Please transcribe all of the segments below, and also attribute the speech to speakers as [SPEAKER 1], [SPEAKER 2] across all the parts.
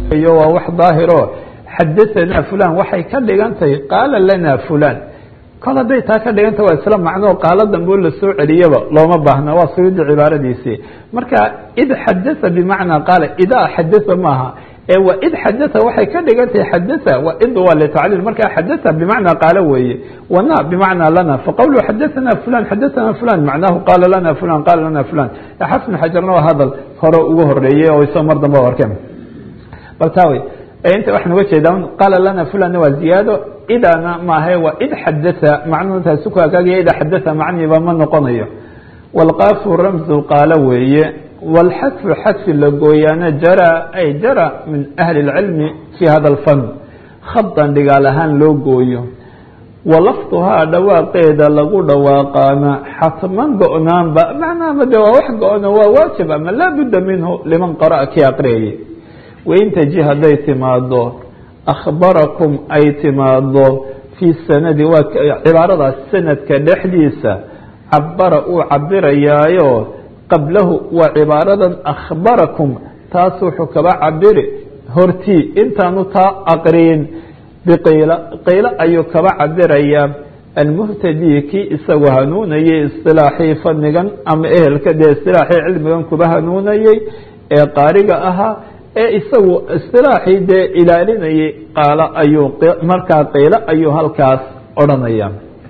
[SPEAKER 1] iyo waa wax daahiro xadahanaa fulan waxay ka dhigan tahay qaala lana fulan kol hadday taa ka dhiganta waa isla macnoo qaalo dambe la soo celiyaba looma baahna waa suyuudi cibaaradiisii marka id xadaa bimacnaa qaala idaa xadaa maaha ee wa id xadaa waxay ka dhigan tahay xadaa wa id waa litacliil marka xadaa bimacnaa qaalo weeye wana bimacnaa lana faqawlu xadaana fulan xadaana fulan macnaahu qaala lana fulan qaala lana fulan xafn xajarna waa hadal hore ugu horeeyey oo isoo mar dambe arkeen bal taa wey inta waxaan uga jeedaa qaala lana fulanna waa ziyaado idana maahe waa id xadaa macnuhu taasi ku hagaagaya ida xadaa macniiba ma noqonayo walqaafu ramzu qaalo weeye walxadfu xadfi la gooyaana jara ay jara min ahli اlcilmi fi hada alfan khadan dhigaal ahaan loo gooyo walafduhaa dhawaaqeeda lagu dhawaaqaana xatman go-naanba macnaha de waa wax go-no waa waajib ama laa budda minhu liman qara'a kii aqriyayay wain taji hadday timaado akhbarakum ay timaado fii sanadi waa cibaaradaas sanadka dhexdiisa cabara uu cabirayaayo qablahu waa cibaaradan akhbarakum taas wuxuu kaba cabiri hortii intaanu taa aqriyin biqiila qiilo ayuu kaba cabirayaa almuhtadii kii isagu hanuunayay istilaaxii fadnigan ama ehelka dee istilaaxii cilmigan kuba hanuunayay ee qaariga ahaa ee isagu istilaaxii dee ilaalinayay qaalo ayuu markaa qiilo ayuu halkaas odhanaya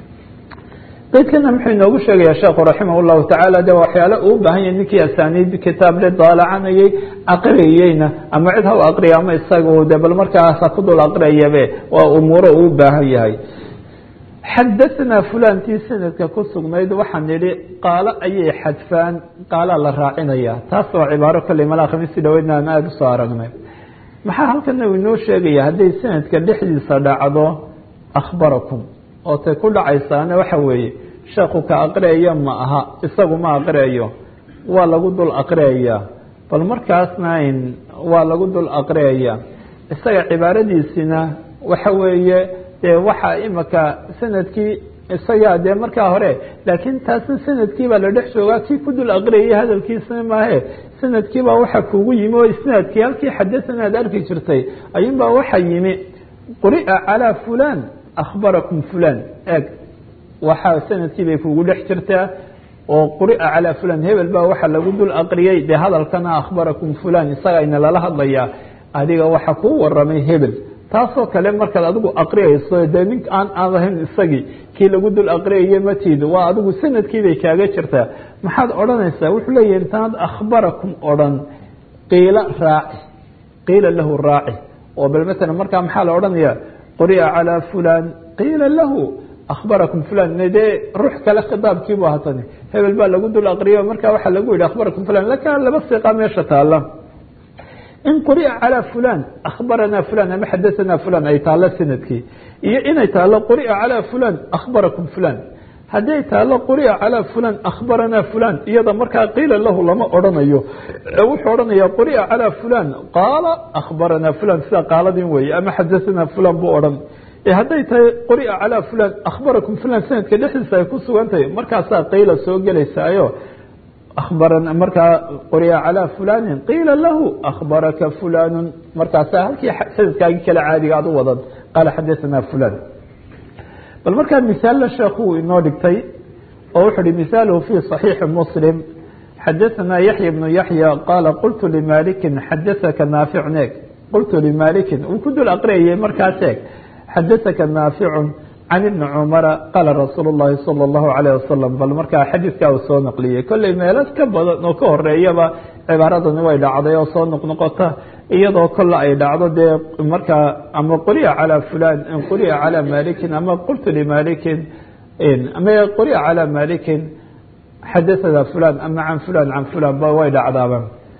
[SPEAKER 1] qaydkana muxuu inoogu sheegaya sheekhu raximah llahu tacaala de waxyaale uu baahan yahay ninkii asaaniid kitaab le daalacanayay aqriyeyna ama cid ha u aqriya ama isagu de bal markaasa ku dul aqriyabe waa umuuro uu baahan yahay xadahnaa fulantii sanadka ku sugnayd waxaan nidhi qaalo ayay xadfaan qaalaa la raacinaya taas waa cibaaro kolley malaa khamiisi dhaweydna aan aada usoo aragnay maxaa halkana uu inoo sheegaya hadday sanadka dhexdiisa dhacdo akhbarakum oo tay ku dhacaysaana waxa weeye sheekhu ka aqriyayo ma aha isagu ma aqriyayo waa lagu dul aqriyayaa bal markaasna waa lagu dul aqriyaya isaga cibaaradiisina waxa weeye dee waxaa imika sanadkii isagaa dee markaa hore laakiin taasna sanadkiibaa la dhex joogaa kii ku dul aqriyayay hadalkiisana maahe sanadkiibaa waxa kugu yimi oo isnaadkii halkii xadathana ad arki jirtay ayuunbaa waxa yimi quri'a calaa fulan akhbarakum fulan eeg waxaa sanadkii bay kugu dhex jirtaa oo quri'a calaa fulan hebel baa waxa lagu dul aqriyey dee hadalkana akhbarakum fulan isagayna lala hadlayaa adiga waxa kuu waramay hebel taasoo kale markaad adigu aqriyayso dee nink aan aan ahayn isagii kii lagu dul aqriyaye matiid waa adigu sanadkii bay kaaga jirtaa maxaad odhanaysaa wuxuu leeyahy intaad akhbarakum odhan qiila raaci qiila lahu raaci oo bal matalan markaa maxaa la odhanaya quri'a calaa fulan qiila lahu akhbarakum fulan dee ruux kale khitaabkiibu hatani hebel baa lagu dul aqriyo marka waxaa lagu yihi akhbarakum fulan laka laba siqa meesha taala in quri'a calaa fulan akhbaranaa fulan ama xadahanaa fulan ay taalo sanadkii iyo inay taalo quri'a calaa fulan akhbarakum fulan hadday taalo quri'a calaa fulan akhbaranaa fulan iyada markaa qiila lahu lama odhanayo wuxuu odhanaya quri'a calaa fulan qaala akhbaranaa fulan sida qaaladin weeye ama xadahanaa fulan buu odhan hadday tahay quri'a calaa fulan akhbarakum fulan sanadka dhexdiisa ay ku sugan tahay markaasaa qiila soo gelaysaayo abarana markaa quri'a calaa fulani qiila lahu akhbaraka fulanu markaasaa halkii sanadkaagii kale caadiga aad u wadan qaala xadahanaa fulan bal markaa misaalla sheekhu inoo dhigtay oo wuxuu hi misaaluhu fi صaxiixi muslim xadahanaa yaxya bnu yaxya qaala qultu limalikin xadaaka naaficun eeg qultu limalikin uu ku dul aqriyayay markaas eeg xadaaka naaficun can ibni cumara qaala rasuul اllahi salى اllahu alayh wasalam bal markaa xadiidkaa uu soo naqliyey kolley meelo ka badan oo ka horeeyaba cibaaradani way dhacday oo soo noqnoqota iyadoo kolle ay dhacdo dee markaa ama quri'a calaa fulan quri'a calaa malikin ama qultu limalikin ama quri'a calaa malikin xadathana fulan ama can fulan can fulan ba way dhacdaaba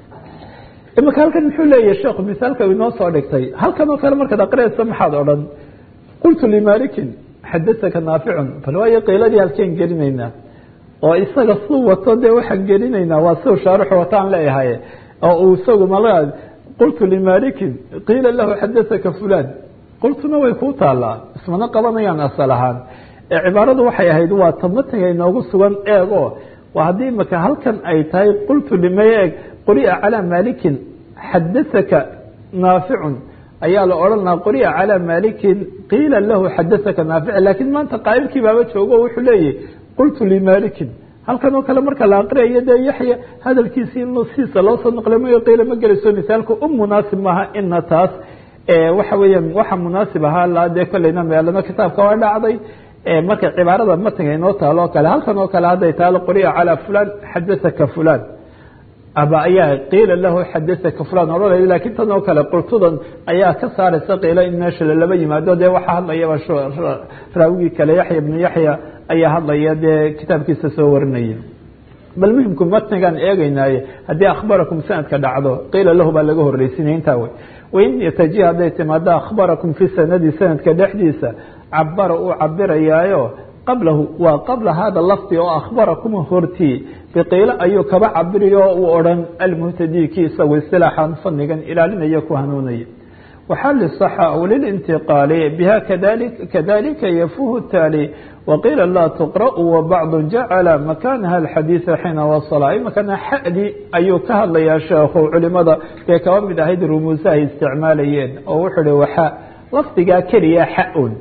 [SPEAKER 1] imika halkan muxuu leeyahy sheekhu misaalka inoo soo dhigtay halkan oo kale markaad aqriyaysa maxaad odhan qultu limalikin xadaaka naaficun bal waayo qiiladii halkeen gelinaynaa oo isaga suu wato dee waxaan gelinaynaa waa siu shaarixu wataan leeyahay oo uu isagu mala qultu limalikin qiila lahu xadaaka fulan qultuna way kuu taalaa ismana qabanayaan asal ahaan ee cibaaradu waxay ahayd waa tamatiga inoogu sugan eego waa haddii imaka halkan ay tahay qultu limay eeg quri'a calaa malikin xadaaka naaficun ayaa la odhan lahaa quri'a calى malikin qiila lahu xadaثaka naafic lakin maanta qaa'ilkii baaba joogo o wuxuu leeyahy qultu limalikin halkan oo kale marka la aqriyayo dee yaxya hadalkiisii in siisa loo soo naqlay mayo qiila ma gelayso misaalku u munaasib maaha ina taas waxa weeyaan waxa munaasib ahaa la dee kolleyna meelano kitaabka waa dhacday markay cibaarada matniga inoo taalo o kale halkan oo kale hadday taalo quri'a calى fulan xadaثaka fulan aba ayaa qiila lahu xadaثaka fulan odhanay lakin tan oo kale qultudan ayaa ka saaraysa qiilo in meesha lalaba yimaado dee waxaa hadlayaba raawigii kale yaxya bnu yaxya ayaa hadlaya dee kitaabkiisa soo warinaya bal muhimku matnigan eegeynaaye haddii akhbarakum sanadka dhacdo qiila lahu baa laga horreysinaya intaa wey wain yataji hadday timaado akhbarakum fi sanadi sanadka dhexdiisa cabara uu cabirayaayo qablahu waa qabla hada lafdi oo akhbarakum hortii biqiilo ayuu kaba cabiriyo uu odhan almuhtadii kii isagu istilaaxan fanigan ilaalinaya ku hanuunaya waxali صxa wlilintiqaali biha kadalika yafuhu taali waqiila laa tuqra'u wabacdu jacala makanaha alxadiida xiina wasala imakana xadi ayuu ka hadlayaa sheekhu culimada dee kaba mid ahayd rumuusaha ay isticmaalayeen oo wuxuu hi waxa lafdigaa keliya xa-un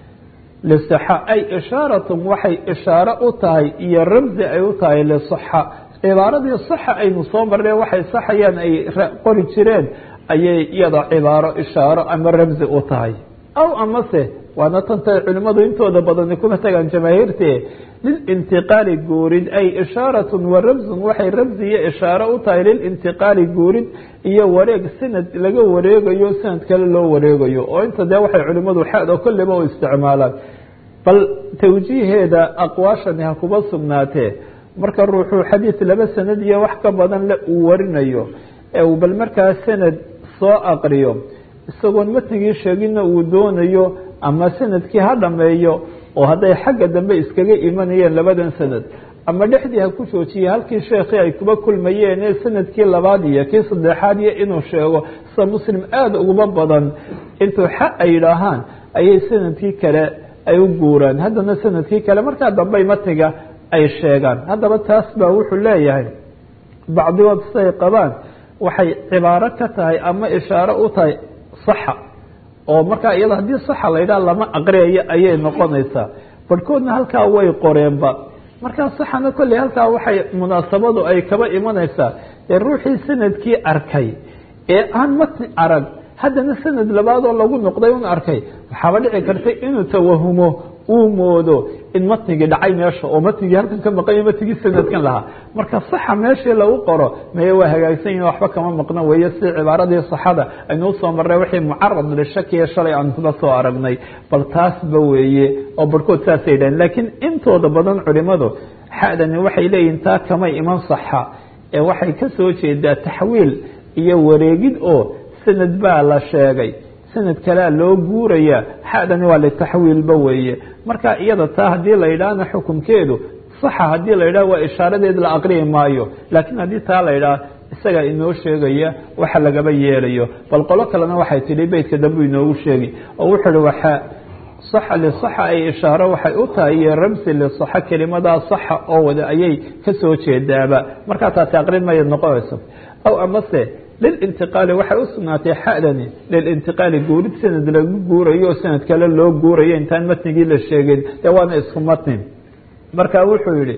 [SPEAKER 1] liصxa ay ishaaratun waxay ishaaro u tahay iyo ramzi ay u tahay liصxa cibaaradii صaxa aynu soo marnay waxay saxayaan ay qori jireen ayay iyada cibaaro ishaaro ama ramzi u tahay aw amase waana tantay culimadu intooda badani kuma tagaan jamaahiirte lilintiqaali guurid ay ishaaratun wa ramzun waxay ramzi iyo ishaaro u tahay lilintiqaali guurid iyo wareeg sanad laga wareegayo sanad kale loo wareegayo oo inta dee waxay culimadu xado kolleba u isticmaalaan bal tawjiiheeda aqwaashani ha kuba sugnaatee marka ruuxuu xadiid laba sanad iyo wax ka badan le uu warinayo ee uu bal markaa sanad soo aqriyo isagoon matnigii sheegina uu doonayo ama sanadkii ha dhameeyo oo hadday xagga dambe iskaga imanayeen labadan sanad ama dhexdii ha ku joojiyey halkii sheekhii ay kuba kulmayeen ee sanadkii labaad iyo kii saddexaad iyo inuu sheego sida muslim aada uguma badan intuu xa ay yidhaahaan ayay sanadkii kale ay u guuraan haddana sanadkii kale markaa dambey matniga ay sheegaan haddaba taas baa wuxuu leeyahay bacdigood siday qabaan waxay cibaaro ka tahay ama ishaaro u tahay saxa oo markaa iyado haddii saxa la yidhaha lama aqriyayo ayay noqonaysaa barhkoodna halkaa way qoreenba markaa saxana kolley halkaa waxay munaasabadu ay kaba imanaysaa ee ruuxii sanadkii arkay ee aan matni arag haddana sanad labaadoo lagu noqday un arkay waxaaba dhici karta inuu tawahumo uu moodo in matnigii dhacay meesha oo matnigii halkan ka maqanya matnigii sanadkan lahaa marka saxa meeshii lagu qoro maye waa hagaagsan yihin waxba kama maqno weeye si cibaaradii saxada aynu usoo marnay wixii mucarad lishakiya shalay aan kuba soo aragnay bal taasba weeye oo barhkood saasay yidhahen laakiin intooda badan culimadu xadani waxay leeyihin taa kamay iman saxa ee waxay ka soo jeedaa taxwiil iyo wareegid oo sanad baa la sheegay sanad kalea loo guuraya xadani waa litaxwiilba weeye marka iyada taa haddii la yidhaahna xukunkeedu saxa haddii la yidhah waa ishaaradeed la aqriyi maayo laakiin haddii taa la yidhaah isagaa inoo sheegaya waxa lagaba yeelayo bal qolo kalena waxay tidhi beytka dambu inoogu sheegi oo wuxuu uhi waxa saxa lisaxa ay ishaaro waxay u tahay iyo ramsi lisaxa kelimadaa saxa oo wada ayay kasoo jeedaaba markaa taasi aqrin maya noqonayso aw amase lilintiqaali waxay u sugnaatay xadani lilintiqaali guurid sanad lagu guurayo oo sanad kale loo guurayo intaan matnigii la sheegin dee waana isku matni marka wuxuu yihi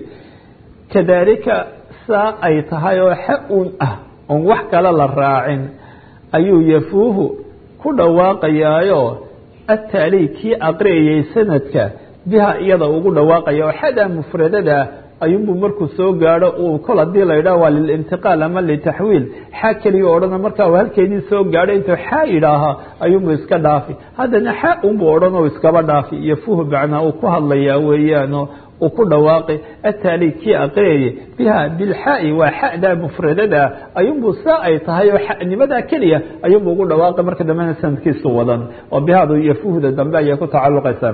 [SPEAKER 1] kadalika saa ay tahay oo xa un ah oon wax kale la raacin ayuu yafuuhu ku dhawaaqayaayo ataali kii aqriyayay sanadka biha iyada ugu dhawaaqaya oo xadaa mufradada ayuunbuu markuu soo gaadho uu kol hadii la yidhaah waa lilintiqaal ama litaxwiil xaa keliya odhana markaa halkeedii soo gaadho intuu xaa yidhaahaa ayuunbuu iska dhaafi haddana xaa unbuu odhan oo iskaba dhaafi iyo fuhu bacnaa uu ku hadlayaa weeyaano uu ku dhawaaqi ataali kii aqriyayay biha bilxaai waa xadaa mufradada ayuunbuu saa ay tahay oo xanimadaa keliya ayuunbuu ugu dhawaaqi marka dambena sanadkiisu wadan oo bihadu iyo fuhda dambe ayay ku tacalluqaysaa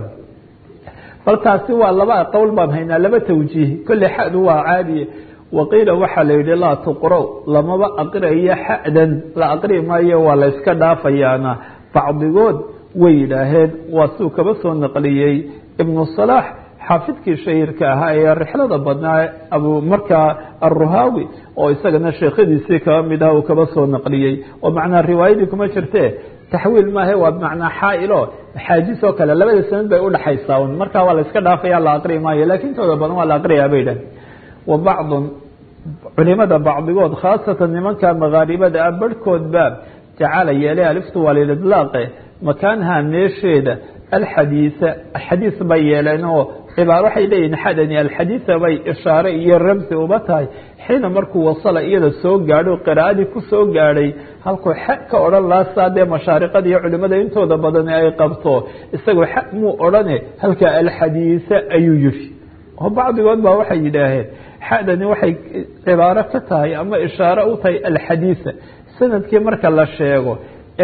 [SPEAKER 1] bal taasi waa laba qowl baan haynaa laba tawjiih kolley xadu waa caadiye waqiila waxaa la yidhi laa tuqro lamaba aqriayo xadan la aqri maayo waa la yska dhaafayaana bacdigood way yidhaaheen waa suu kaba soo naqliyey ibnu salaax xaafidkii shahiirka ahaa ee rixlada badnaa abu markaa aruhaawi oo isagana sheekhadiisii kaba mid ah uu kaba soo naqliyey oo macnaa riwaayadii kuma jirte taxwiil maahe waa bimacnaa xaailo xaajis oo kale labada sanad bay udhaxaysaa un markaa waa la iska dhaafaya la aqri maayo lakin intooda badan waa la aqriyaa bay dhah wa bacdun culimada bacdigood khaasatan nimanka makaaribada ah barhkoodba jacala yeelay aliftu waa lidlaaqe makaanha meesheeda alxadiisa xadiis bay yeeleen oo cibaar waxay leeyihin xadani alxadiisa bay ishaare iyo ramsi uba tahay xiina markuu wasala iyada soo gaadho qiraa'adii ku soo gaadhay halkuu xa ka odhan laasaa dee mashaariqada iyo culimada intooda badan ay qabto isagoo xa muu odhane halka alxadiisa ayuu yihi oo bacdigood baa waxay yidhaaheen xadani waxay cibaaro ka tahay ama ishaare u tahay alxadiisa sanadkii marka la sheego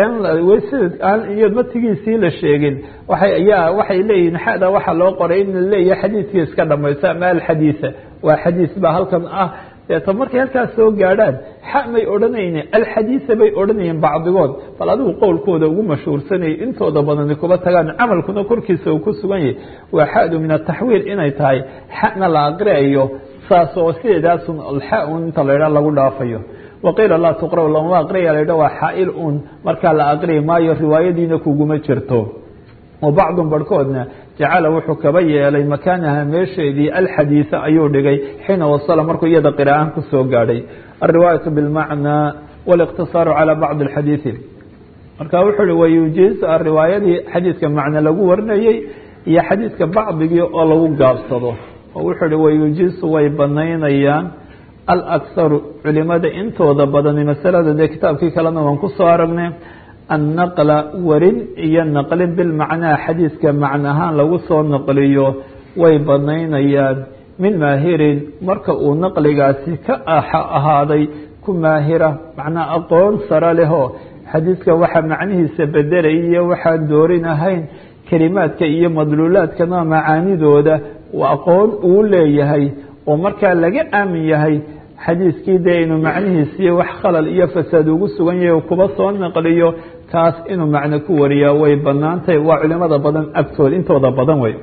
[SPEAKER 1] aan iyo matigiisii la sheegin waaya waxay leeyihin xada waxaa loo qoray in la leeyahay xadiiskii iska dhamayso ama alxadiisa waa xadiis ba halkan ah deeta markay halkaas soo gaadhaan xa may odhanayne alxadiisa bay odhanayeen bacdigood bal adigu qowlkooda ugu mashhuursanayay intooda badani kuba tagaan camalkuna korkiisa uu ku sugan yahay waa xadu min ataxwiil inay tahay xana la aqriayo saas oo sideedaasun alxa un inta la ydhaa lagu dhaafayo waqiila laa tuqra lama aqriya la waa xaail un markaa la aqriyi maayo riwaayadiina kuguma jirto wa bacdun barhkoodna jacala wuxuu kaba yeelay makaanaha meesheedii alxadiisa ayuu dhigay xiina wasala markuu iyada qira'aan kusoo gaadhay alriwaayatu bilmacnaa wاliqtisaaru calى bacdi اxadiiثi marka wuxuu hi wayujiz riwaayadii xadiidka macne lagu warinayey iyo xadiidka bacdigii oo lagu gaabsado oo wuxuu hi wayujizu way banaynayaan alakharu culimada intooda badani masalada dee kitaabkii kalena waan kusoo aragnay annaqla warin iyo naqlin bilmacnaa xadiidka macnahaan lagu soo naqliyo way banaynayaan min maahirin marka uu naqligaasi ka ahaaday ku maahira macnaa aqoon sare lehoo xadiidka waxa macnihiisa bedelay iyo waxaan doorin ahayn kelimaadka iyo madluulaadkana macaanidooda aqoon uu leeyahay oo markaa laga aamin yahay xadiiskii dee inuu macnihiisiiyo wax khalal iyo fasaad ugu sugan yahay kuba soo naqliyo kaas inuu macno ku wariyaa way banaantahay waa culimada badan agtooda intooda badan wey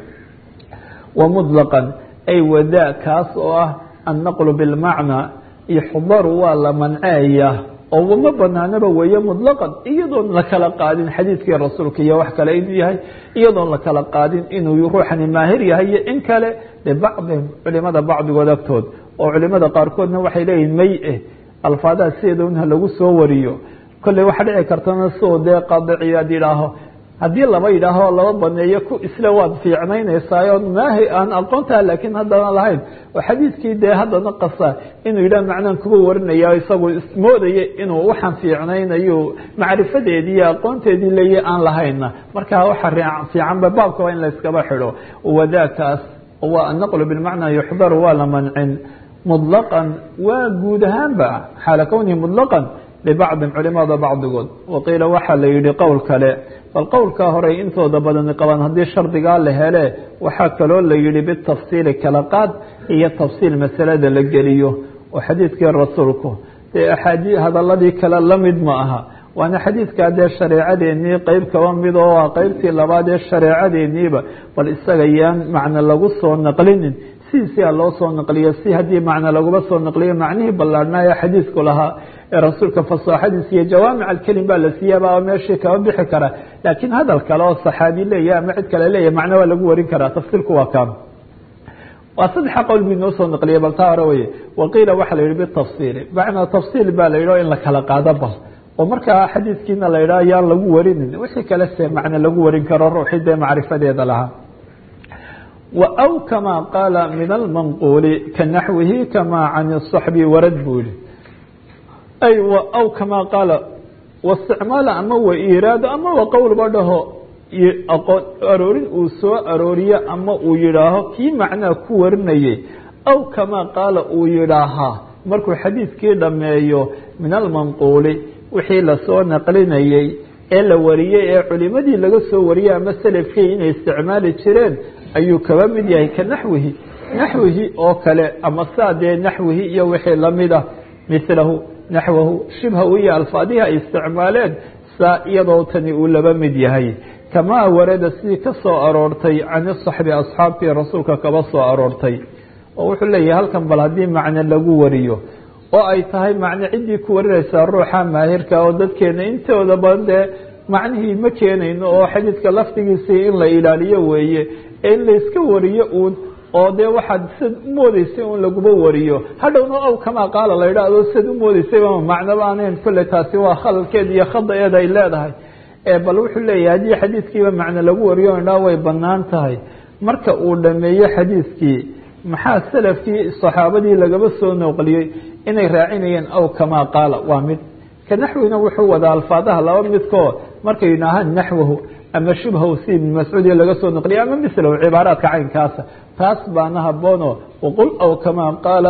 [SPEAKER 1] wa muطlaqan ay wadaa kaas oo ah annaqlu bilmacnaa ixdaru waa la manceeya oo ma banaanaba weeye muطlaqan iyadoon la kala qaadin xadiidkii rasuulka iyo wax kale inuu yahay iyadoon la kala qaadin inuu ruuxani maahir yahay iyo in kale libacdihim culimada bacdigood agtood oo culimada qaarkoodna waxay leeyihin may eh alfaadaha sideeda unha lagu soo wariyo kolley waxa dhici kartana soo dee qadiciyaad yidhaaho haddii laba yidhaaho laba baneeyo ku isle waad fiicnaynaysaa maahi aan aqoontaha laakiin haddana lahayn oo xadiidkii dee haddana qasa inuu yidhah macnaan kuba warinaya isagu moodaya inuu waxaan fiicnaynayo macrifadeedii iyo aqoonteedii leeya aan lahayna marka waxa fiicanba baabka waa in la iskaba xidho wadaakaas waa annaqlu bilmacnaa yuxdaru waa la mancin muطlaqan waa guud ahaanba xaala kownihi muطlaqan libacdin culimada bacdigood waqiila waxaa la yihi qowl kale bal qowlkaa horey intooda badani qabaan haddii shardigaa la hele waxaa kaloo la yihi bitafsiili kala qaad iyo tafsiil masalada la geliyo oo xadiidkii rasuulku dee axaadii hadaladii kale lamid ma aha waana xadiidkaa dee shareecadeennii qeyb kaba mid oo waa qeybtii labaad ee shareecadeeniiba bal isaga yaan macno lagu soo naqlinin sidiisia loo soo naqliyo si haddii macno laguma soo naqliyo macnihii ballaadhnaayo xadiidku lahaa ee rasuulka fasaaxadiisa iyo jawaamic alkelim baa la siiyaba meeshii kaba bixi kara laakiin hadal kale oo saxaabi leeya ama cid kale leeya macno waa lagu warin karaa tafsiilku waa kaan waa saddexa qowl bu inoo soo naqliyay bal taa hore weye waqiila waxaa la yihi bitafsiili macnaa tafsiil baa la yidhi o in la kala qaado bal oo markaa xadiidkiina la yidhaha yaan lagu warinin wixii kale se macno lagu warin karo ruuxii dee macrifadeeda lahaa aw kama qaala min almanquuli kanaxwihi kama can الصaxbi warad buu yihi ay aw kama qaala wasticmaala ama wa iraado ama wa qowlba dhaho aqoon aroorin uu soo arooriyo ama uu yidhaaho kii macnaa ku warinayay aw kama qaala uu yidhaahaa markuu xadiidkii dhameeyo min almanquuli wixii lasoo naqlinayey ee la wariyey ee culimadii laga soo wariyey ama selafkii inay isticmaali jireen ayuu kaba mid yahay ka naxwihi naxwihi oo kale ama saa dee naxwihi iyo wixii lamid ah milahu naxwahu shibhahu iyo alfaadihi ay isticmaaleen saa iyadoo tani uu laba mid yahay kamaa warada sidii ka soo aroortay can saxbi asxaabtii rasuulka kaba soo aroortay oo wuxuu leeyahay halkan bal haddii macne lagu wariyo oo ay tahay macne ciddii ku warinaysaa ruuxa maahirka oo dadkeena intooda badan dee macnihii ma keenayno oo xadiidka lafdigiisii in la ilaaliyo weeye ee in layska wariyo uun oo dee waxaad sad umoodeysay un laguba wariyo hadhowna ow kamaa qaala la yidhaahdo sad umoodeysayba macnaba aanayn kolley taasi waa khalalkeed iyo khada-eed ay leedahay bal wuxuu leeyahay haddii xadiidkiiba macne lagu wariyo indhaa way banaan tahay marka uu dhameeyo xadiidkii maxaa salafkii saxaabadii lagaba soo noqliyey inay raacinayeen ow kamaa qaala waa mid ka naxwina wuxuu wadaa alfaadaha laba midkoo markay yidhaahaan naxwahu ama shubhahu si ibn mascuud iyo laga soo noqliyay ama mislahu cibaaraadka caynkaasa taas baana haboono waqul aw kamaa qaala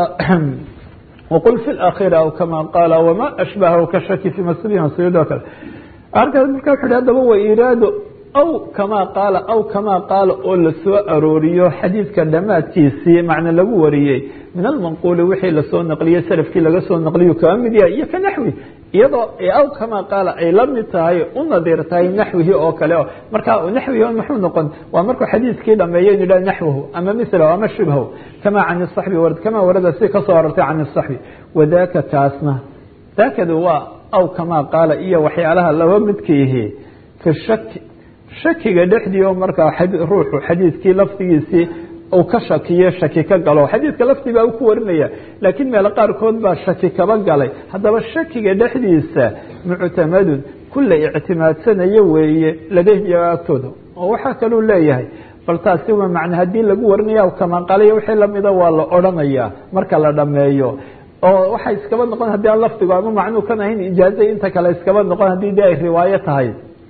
[SPEAKER 1] waqul fi lakhiri aw kamaa qaala wamaa ashbahahu ka shaki fi masudi masud oo kale arkaas marka wuxu hi haddaba wa iraado aw kamaa qaala aw kamaa qaala oo lasoo arooriyo xadiidka dhammaadkiisii macne lagu wariyey min almanquuli wixii lasoo naqliyey salafkii laga soo naqliyu kaba mid yahay iyo ka naxwi iyadoo aw kamaa qaala ay la mid tahay u nadiir tahay naxwihi oo kale o marka naxwihi muxuu noqon waa markuu xadiidkii dhameeyo in yidhah naxwahu ama milahu ama shibhahu kamaa can saxbi warad kamaa warada si kasoo arortay can saxbi wadaka kaasna daakadu waa aw kamaa qaala iyo waxyaalaha laba midkiihi fi shaki shakiga dhexdii oo markaa ruuxu xadiidkii lafdigiisii uu ka shakiyo shaki ka galo xadiidka lafdi baa ku warinaya laakiin meelo qaarkood baa shaki kaba galay haddaba shakiga dhexdiisa muctamadun kula ictimaadsanayo weeye ladehbiya agtooda oo waxaa kaluu leeyahay bal taasi waa macne haddii lagu warinaya kamaa qaaliya wixii lamida waa la odrhanayaa marka la dhameeyo oo waxay iskaba noqon haddii aan lafdigu ama macnuu kan ahayn ijaazay inta kale iskaba noqon haddii de ay riwaayo tahay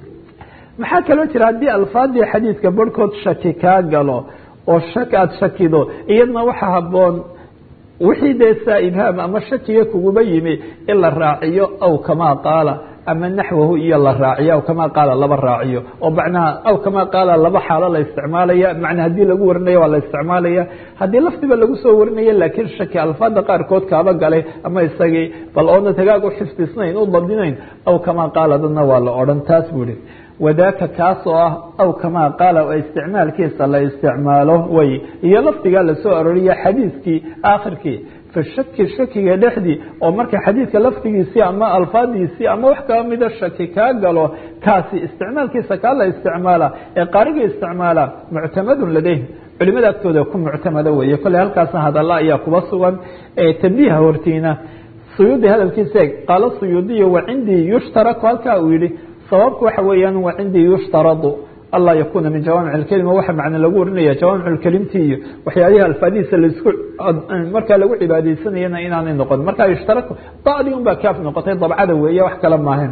[SPEAKER 1] maxaa kaloo jira haddii alfaadii xadiidka barhkood shaki kaa galo oo shak aada shakido iyadna waxa haboon wixii dee saa ibhaam ama shakiga kuguba yimi in la raaciyo aw kamaa qaala ama naxwahu iyo la raaciyo aw kamaa qaala laba raaciyo oo macnaha aw kamaa qaala laba xaalo la isticmaalaya macna haddii lagu warinayo waa la isticmaalaya haddii lafdiba lagu soo warinaya laakiin shaki alfaada qaarkood kaaba galay ama isagii bal oona tagaag u xifdisnayn u dabdinayn aw kamaa qaala dadna waa la odhan taas buu ihi wadaaka kaas oo ah aw kamaa qaala oo isticmaalkiisa la isticmaalo way iyo lafdigaa lasoo aroriya xadiidkii aakhirkii fi shaki shakiga dhexdii oo marka xadiidka lafdigiisii ama alfaadiisii ama wax kaba mida shaki kaa galo kaasi isticmaalkiisa kaa la isticmaala ee qaariga isticmaala muctamadun ladayh culimada agtooda ku muctamada weeye kolley halkaasna hadalla ayaa kuba sugan tabiiha hortiina suyuudi hadalkiisa eeg qaala suyuudiyu wa cindii yushtaraku halkaa uu yihi sababku waxa weeyaan wa cindii yushtaradu anlaa yakuna min jawaamic اkelima waxa macne lagu warinaya jawaamic اkelimti iyo waxyaalihi alfaadihiisa laisku markaa lagu cibaadeysanayana inaanay noqon markaa yushtarak bacdi un baa kaaf noqotay dabcada weeye wax kale maahan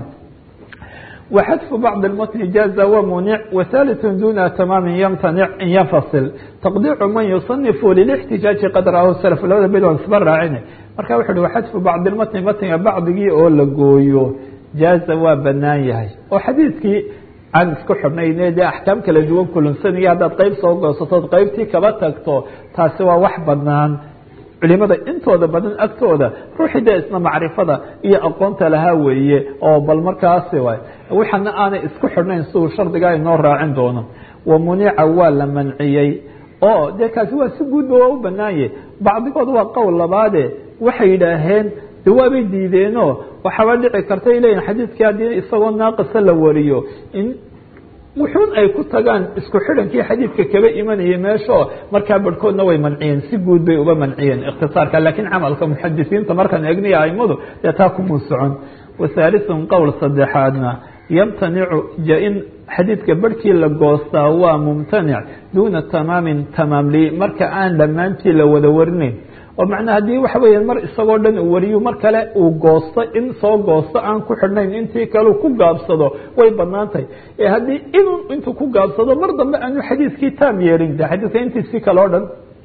[SPEAKER 1] وxdف bعض المتن jاز ومنع وثالث duna تmاm ymتنع in ynfaصل تqديع man يصنف للاحتijاaج qad rah سلف labada bed aan isba raacin marka wuxu uhi xdف bعض المتن mtنga bacdigii oo la gooyo jaaza waa banaan yahay oo xadiidkii aan isku xidhnayne dee axkaam kala duwan kulansanaya haddaad qeyb soo goosatood qeybtii kaba tagto taasi waa wax banaan culimada intooda badan agtooda ruuxii dee isna macrifada iyo aqoonta lahaa weeye oo bal markaasi waay waxana aanay isku xidhnayn siduu shardiga inoo raacin doono wa munica waa la manciyey oo dee kaasi waa si guudba waa u banaanye bacdigood waa qowl labaade waxay yidhaaheen de waabay diideenoo waxaaba dhici karta ay leeyihin xadiidkii haddii isagoo naaqisa la wariyo in wuxuun ay ku tagaan isku xidhankii xadiidka kaba imanayay meeshao markaa barhkoodna way manciyeen si guud bay uba manciyeen ikhtisaarka laakiin camalka muxadisiinta markaan eegniya aimadu dee taa kumuu socon wahaaliثun qowl saddexaadna yamtanicu in xadiidka barhkii la goostaa waa mumtanic duuna tamaamin tamaamli marka aan dhammaantii la wada warinayn oo macnaa haddii waxa weya mar isagoo dhan uu wariyo mar kale uu goosto in soo goosto aan ku xidhnayn intii kale ku gaabsado way banaan tahay ee haddii inuu intuu ku gaabsado mar dambe aanu xadiiskii taam yeelin de xadiiska intiisii kale o dhan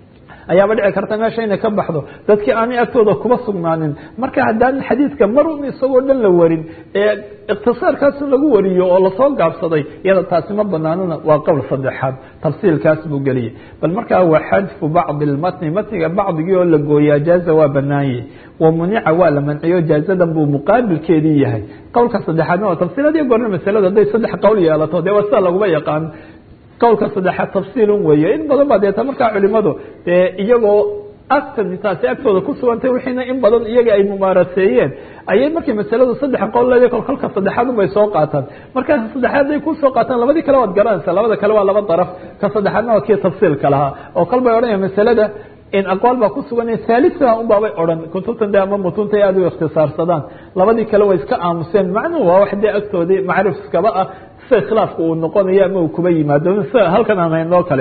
[SPEAKER 1] ayaaba dhici karta meesha inay ka baxdo dadkii aanay agtooda kuba sugnaanin marka haddaan xadiidka mar un isagoo dhan la warin ee ikhtisaarkaasu lagu wariyo oo lasoo gaabsaday iyada taasi ma banaanana waa qowl saddexaad tafsiilkaas buu geliyey bal markaa waa xadfu bacdi lmatni matniga bacdigii oo la gooyaa jaaza waa banaanye wa munica waa la manciyo jaazadan buu muqaabilkeedii yahay qowlka saddexaadna waa tafsiiladiyo goorna masalada hadday saddex qowl yeelato dee waa sida laguma yaqaan qowlka saddexaad tafsiilun weeye in badan baa deeta markaa culimadu dee iyagoo agtan taasi agtooda ku sugantay wixiina in badan iyaga ay mumaaraseeyeen ayay markay masaladu saddex qowl leedahay kol kolka saddexaad unbay soo qaataan markaas saddexaad haday kusoo qaataan labadii kale waad garanaysaa labada kale waa laba daraf ka saddexaadna waa kii tafsiilka lahaa oo kal bay odhanaya masalada in aqwaal baa ku sugan haalisa un baabay odhan kutubtan de ama mutunta aad u ikhtisaarsadaan labadii kale way iska aamuseen macnuhu waa wax dee agtoodii macrif iskaba ah sida khilaafka uu noqonayo ama uu kuba yimaado sida halkan aan haynoo kale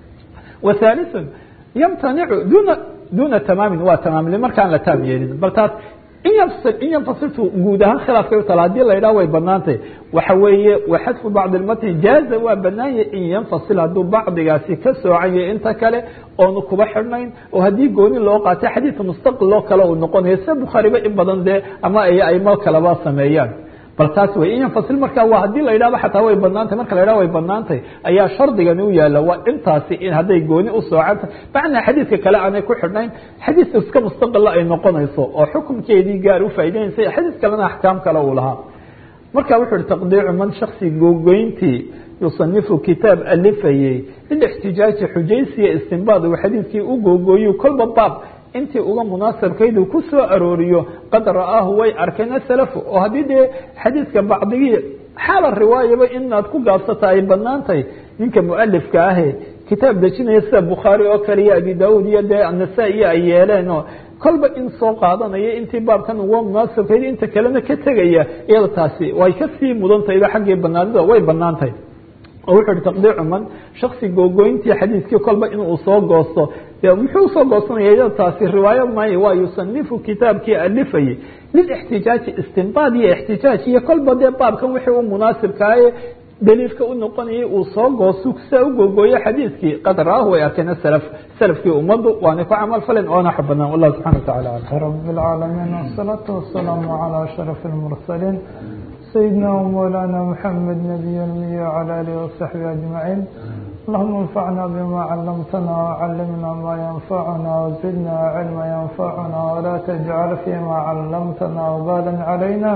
[SPEAKER 1] wa haalisun yamtanicu duna duna tamaamin waa tamaamli markaan la taam yeelin bal taas in yafsil in yanfasiltu guud ahaan khilaafkay u tala hadii la yidhaha way banaantay waxa weeye waxadfu bacdi lmatni jaaza waa banaanya in yanfasil hadduu bacdigaasi ka soocanya inta kale oonu kuba xidhnayn oo haddii gooni loo qaatay xadiidka mustaqil oo kale uu noqonayo sida bukhaariba in badan dee ama ay aimo kaleba sameeyaan bal taas wey in yanfasil markaa waa haddii la yidhahba xataa way banaantay marka la yidhaha way banaantay ayaa shardigani u yaala waa intaasi in hadday gooni u soocanta macnaa xadiidka kale aanay ku xidhnayn xadiis iska mustaqila ay noqonayso oo xukunkeedii gaar u faa'ideynaysa xadiis kalena axkaam kale uu lahaa marka wuxu uhi taqdiicu man shaksi googoyntii yusanifu kitaab alifayey lilixtijaaji xujaysiya istinbaad uu xadiidkii u googooyu kolba baab intii uga munaasabkaydu ku soo arooriyo qad ra'aahu way arkeen asalafu oo haddii dee xadiidka bacdigii xaala riwaayaba inaad ku gaabsata ay banaantahay ninka mualifka ahe kitaab dejinaya sida bukhaari oo kale iyo abi daauud iyo dee nasaa-iyo ay yeeleen oo kolba in soo qaadanaya intii baabkan uga munaasabkayd inta kalena ka tegaya iyada taasi way kasii mudantahayba xaggii banaanida way banaantahay oo wuxu uhi taqdiicu man shaksi googoyntii xadiidkii kolba inuu soo goosto muxuu usoo goosanaya iyada taasi riwaayo maayo waa yusanifu kitaabkii alifayey lilixtijaaji istinbaad iyo ixtijaaj iyo kolba dee baabkan wixii u munaasibkaaye daliilka u noqonayay uu soo goosto sidaa u googooyo xadiidkii qad ra'aahu way arkeen salaf salafkii ummaddu waanay ku camal falen oona xa banaan wallah subxana watacala
[SPEAKER 2] rab اlcaalamiin wsalaatu wasalaamu calى ashraf اlmursaliin سيدنا ومولانا محمد نبي المي وعلى آله وصحبه أجمعين اللهم انفعنا بما علمتنا وعلمنا ما ينفعنا وزدنا علما ينفعنا ولا تجعل فيما علمتنا وبالا علينا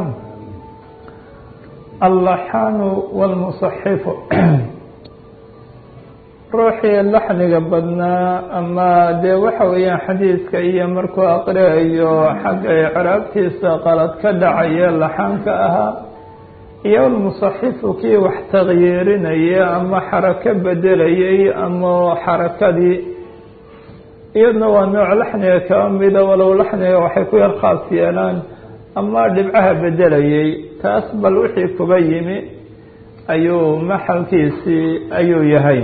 [SPEAKER 2] اللحان والمصحف ruuxii laxniga badnaa ama dee waxa weeyaan xadiidka iyo markuu aqriayo xagga icraabtiisa qalad ka dhacaya laxaanka ahaa iyo almusaxifu kii wax takyiirinaya ama xarako bedelayay ama xarakadii iyadna waa nooc laxniga kaba mida walow laxniga waxay ku yar khaas yeelaan ama dhibcaha bedelayay taas bal wixii kuba yimi ayuu maxalkiisii ayuu yahay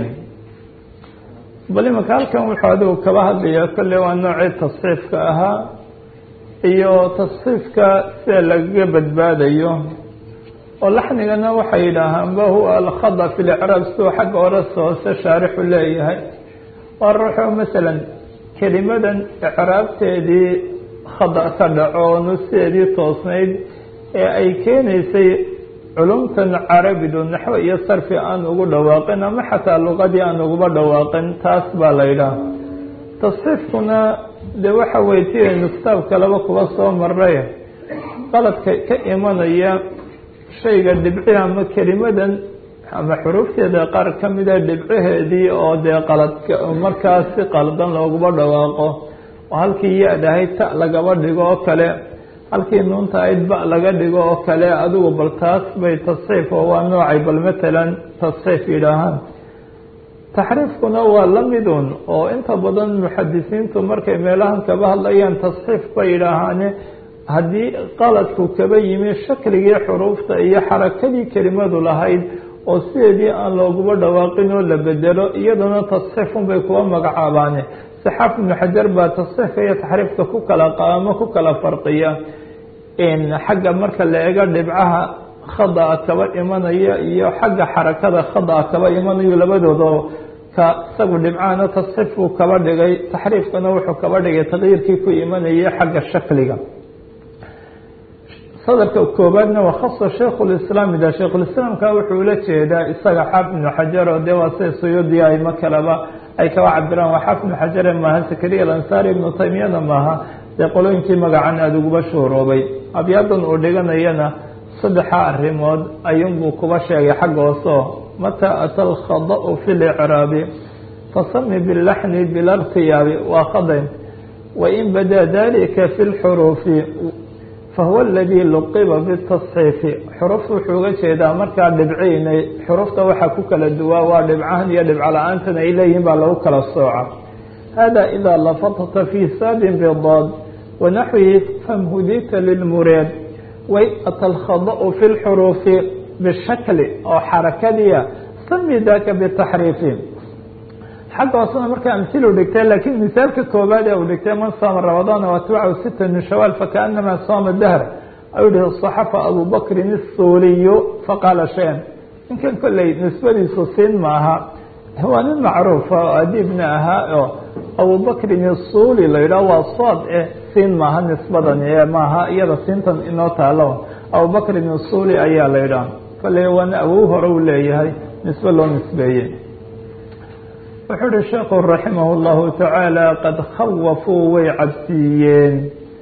[SPEAKER 2] bal imanka halkan wuxuu adigu kaba hadlayaa kolley waa noocii tasxiifka ahaa iyo tasxiifka sida lagaga badbaadayo oo laxnigana waxay yidhaahaanba huwa alkhada fi licraab siduu xagga hore hoose shaarixu leeyahay waa ruuxo masalan kelimadan icraabteedii khada ka dhaco oo nusideedii toosnayd ee ay keenaysay culumtan carabidu naxwo iyo sarfi aan ugu dhawaaqin ama xataa luqadii aan uguba dhawaaqin taas baa la yidhaha tasxiifkuna dee waxa weye ti aynu kitaabka laba kuba soo maray qaladka ka imanaya shayga dhibci ama kelimadan ama xuruufteeda qaar ka mida dhibcaheedii oo dee qaladka markaas si qaldan looguba dhawaaqo oo halkii ya-d ahayd ta lagaba dhigo oo kale halkii nuunta ayd ba laga dhigo oo kale adigu bal taas bay tasxiif oo waa noocay bal matalan tasxiif yidhaahaan taxriifkuna waa la midun oo inta badan muxadisiintu markay meelahan kaba hadlayaan tasxiif bay yidhaahaane haddii qaladku kaba yimi shakligii xuruufta iyo xarakadii kelimadu lahayd oo sideedii aan looguba dhawaaqin oo la bedelo iyaduna tasxiifun bay kuwa magacaabaane saxaaf ibnu xajar baa tasxiifka iyo taxriifka ku kala qaamo ku kala farqiya xagga marka la eego dhibcaha khada-a kaba imanaya iyo xagga xarakada khada-a kaba imanayo labadooda ka isagu dhibcaana tasxiif buu kaba dhigay taxriifkana wuxuu kaba dhigay taqyiirkii ku imanayay xagga shakliga sadarka koobaadna waa khasa shaykhulislaam ida shaykhulislaamka wuxuu ula jeedaa isaga xaafid ibnu xajar oo dee waa sida suyuudiya ayma kaleba ay kaba cabiraan waa xaafid ibnu xajare maaha sakariya alansaari ibnu taymiyana maaha dee qolooyinkii magacan aada uguba shuuroobay abyaadan uu dhiganayana saddexa arrimood ayuunbuu kuba sheegay xagga hooseo mataa ata alkhada'u fi licraabi fasami bilaxni bilartiyaabi waa khadayn wain badaa dalika fi lxuruufi fahuwa aladii luqiba bitasxiifi xuruf wuxuu uga jeedaa markaa dhibciynay xurufta waxaa ku kala duwaa waa dhibcahan iyo dhibco la-aantan ay leeyihiin baa lagu kala sooca hada idaa lafatata fi saadin bidaad wanaxwihi famhudita lilmureed wain ata alkhada'u fi lxuruufi bishakli oo xarakadiya sami daka bitaxriifi xagga hoosena markaa amhilu dhigtay laakiin misaalka koobaad ee uu dhigtay man saama ramadaana waatbachu sita min shawaal fakaanamaa saama dahr ayuu yihi صaxafa abu bakrin الsuuliyu faqaala shayan ninkan kolley nisbadiisu siin maaha waa nin macruufa oo adiibna ahaa oo abu bakrin الsuuli la yidhah waa sood eh siin maaha nisbadani ee maaha iyada siintan inoo taalo abu bakrin الsuuli ayaa la yidhaha kolley waana awow hore u leeyahay nisbe loo nisbeeyey wuxuu uhi sheekhu raximah اllahu tacaala qad khawafuu way cabsiiyeen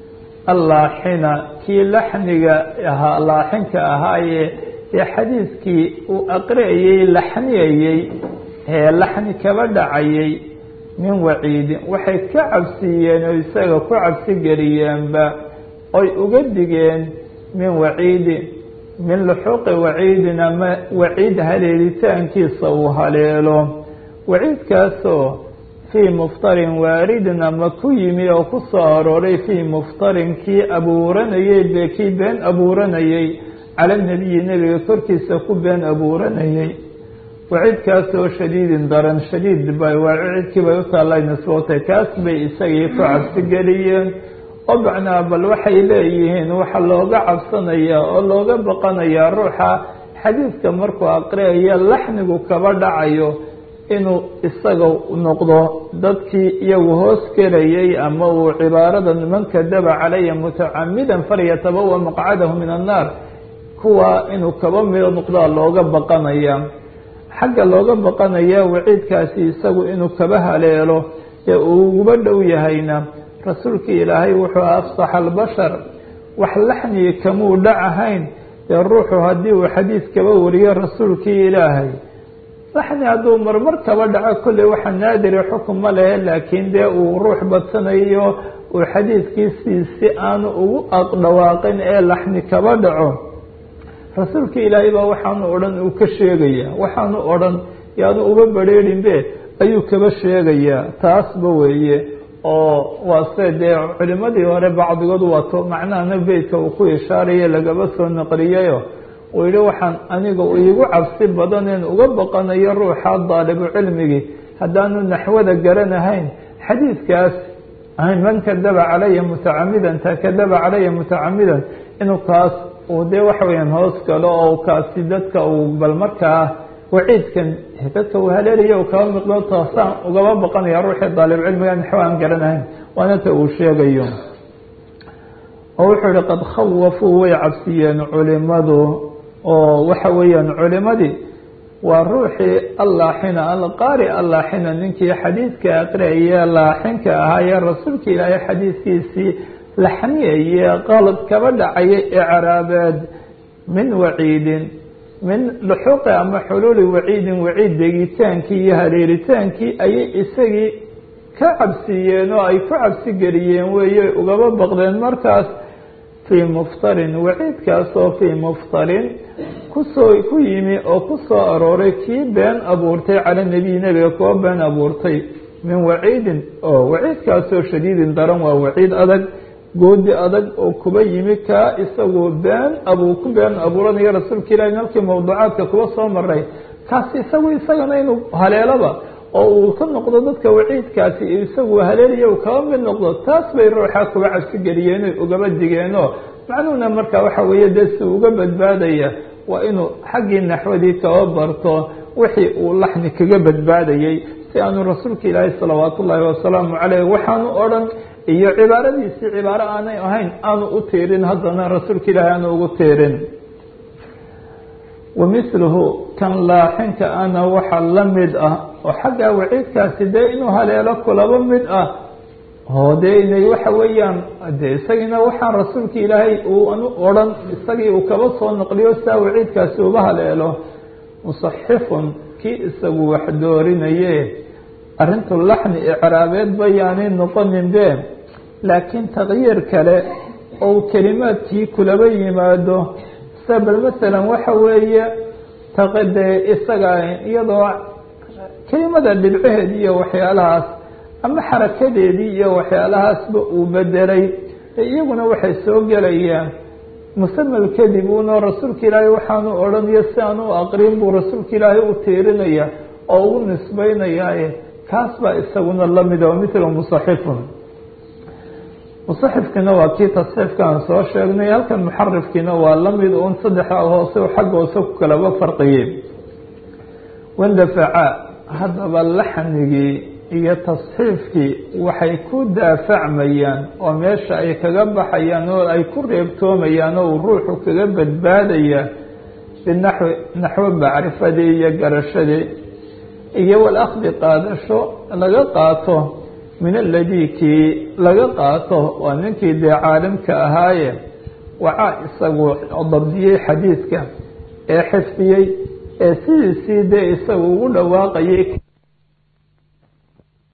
[SPEAKER 2] allaaxina kii laxniga ahaa laaxinka ahaaye ee xadiiskii uu aqri'ayey laxniyayey ee laxni kaba dhacayay min waciidin waxay ka cabsiiyeen oo isaga ku cabsi geliyeenba oy uga digeen min waciidin min luxuuqi waciidin ama waciid haleelitaankiisa uu haleelo waciidkaasoo fii muftarin waaridin ama ku yimi oo ku soo arooray fii muftarin kii abuuranayey be kii been abuuranayey cala nebiyi nebiga korkiisa ku been abuuranayey waciidkaasoo shadiidin daran shadiid bay waa waciidkii bay u taallay nisbootay kaas bay isagii ku cabsi geliyeen oo macnaa bal waxay leeyihiin waxa looga cabsanayaa oo looga baqanayaa ruuxa xadiiska markuu aqriyayo laxnigu kaba dhacayo inuu isaga noqdo dadkii iyagu hoos gelayay ama uu cibaarada man kadaba calaya mutacamidan falyatabawa maqcadahu min annaar kuwa inuu kaba mido noqdaa looga baqanaya xagga looga baqanaya waciidkaasi isagu inuu kaba haleelo ee uu uguba dhow yahayna rasuulkii ilaahay wuxuu afsax albashar wax laxnigi kamuu dhacahayn dee ruuxu haddii uu xadiis kaba wariyo rasuulkii ilaahay laxni hadduu marmar kaba dhaco kolley waxa naadire xukun ma lehe laakiin dee uu ruux badsanayo uu xadiiskiisii si aanu ugu aqdhawaaqin ee laxni kaba dhaco rasuulka ilaahay baa waxaanu odhan uu ka sheegaya waxaanu odhan yaanu uba badrheerinbe ayuu kaba sheegayaa taasba weeye oo waa se dee culimadii hore bacdigood waato macnahana beytka uu ku ishaaraya lagaba soo naqliyayo uu yihi waxaan aniga iigu cabsi badaneen uga baqanayo ruuxa daalibu cilmigii haddaanu naxwada garanahayn xadiidkaas man kadaba calaya mutacamidan ta kadaba calaya mutacamidan inuu kaas uu dee waxa weyaan hoos galo oo kaasi dadka uu bal markaa waciidkan dadka uu haleelaya u kaba miqdo taasaan ugaba baqanaya ruuxii daalib cilmiga naxwo aan garanahayn waana ta uu sheegayo oo wuxuu yihi qad khawafuu way cabsiyeen culimadu oo waxa weeyaan culimadii waa ruuxii allaaxina alqaari allaaxina ninkii xadiidka aqriaye laaxinka ahaayee rasuulka ilaahay xadiidkiisii laxniyaye qalad kaba dhacaya icraabeed min waciidin min luxuuqi ama xuluuli waciidin waciid degitaankii iyo haleeritaankii ayay isagii ka cabsiiyeen oo ay ku cabsi geliyeen weeye ugaba baqdeen markaas fii muftarin waciidkaasoo fii muftarin kusoo ku yimi oo ku soo arooray kii been abuurtay cala nebiy nebiga kuwa been abuurtay min waciidin oo waciidkaasoo shadiidin daran waa waciid adag goodi adag oo kuba yimi kaa isagoo been abuu ku been abuuranayo rasuulka ilahi halkii mawduucaadka kuba soo maray kaas isagu isagana inuu haleelaba oo uu ka noqdo dadka waciidkaasi isagu haleelaya uu kaba mid noqdo taas bay ruuxa kuba cabsi geliyeen oy ugaba digeenoo macnuhuna marka waxa weeye dee si uga badbaadaya waa inuu xaggii naxwadii kaba barto wixii uu laxni kaga badbaadayey si aanu rasuulka ilaahay salawaat ullaahi wasalaamu caleyh waxaanu odhan iyo cibaaradiisii cibaaro aanay ahayn aanu u tiirin haddana rasuulka ilaahay aanu ugu tiirin wamithluhu kan laaxinka ana waxa la mid ah oo xaggaa waciidkaasi dee inuu haleelo kulaba mid ah oo dee inay waxa weeyaan de isagiina waxaan rasuulka ilaahay uanu odhan isagii uu kaba soo naqliyo sidaa waciidkaasi uba haleelo musaxifun kii isagu wax doorinaye arrintu laxni icraabeed bayaanay noqonin be laakiin takyiir kale ou kelimaadkii kulaba yimaado sida bal masalan waxa weeye taqadee isaga iyadoo kelimada dhibcaheedii iyo waxyaalahaas ama xarakadeedii iyo waxyaalahaasba uu bedelay iyaguna waxay soo gelayaan musamal kadib uno rasuulka ilaahay waxaanu odhanayo si aan u aqrin buu rasuulka ilaahay u tiirinaya oo ugu nisbaynayaaye kaas baa isaguna lamid oo mithlu musaxifun musaxifkiina waa kii tasxiifka aan soo sheegnay halkan muxarifkiina waa lamid un saddexa hoose xagga hoose ku kalaba farqiyey wandafaca haddaba laxnigii iyo tasxiifkii waxay ku daafacmayaan oo meesha ay kaga baxayaan oo ay ku reebtoomayaan oo uu ruuxu kaga badbaadaya binaxwi naxwo macrifadii iyo garashadii iyo walakdi qaadasho laga qaato min aladii kii laga qaato waa ninkii dee caalimka ahaaye wacaa isagu dabdiyey xadiidka ee xifdiyey ee sidiisii dee isagu ugu dhawaaqayay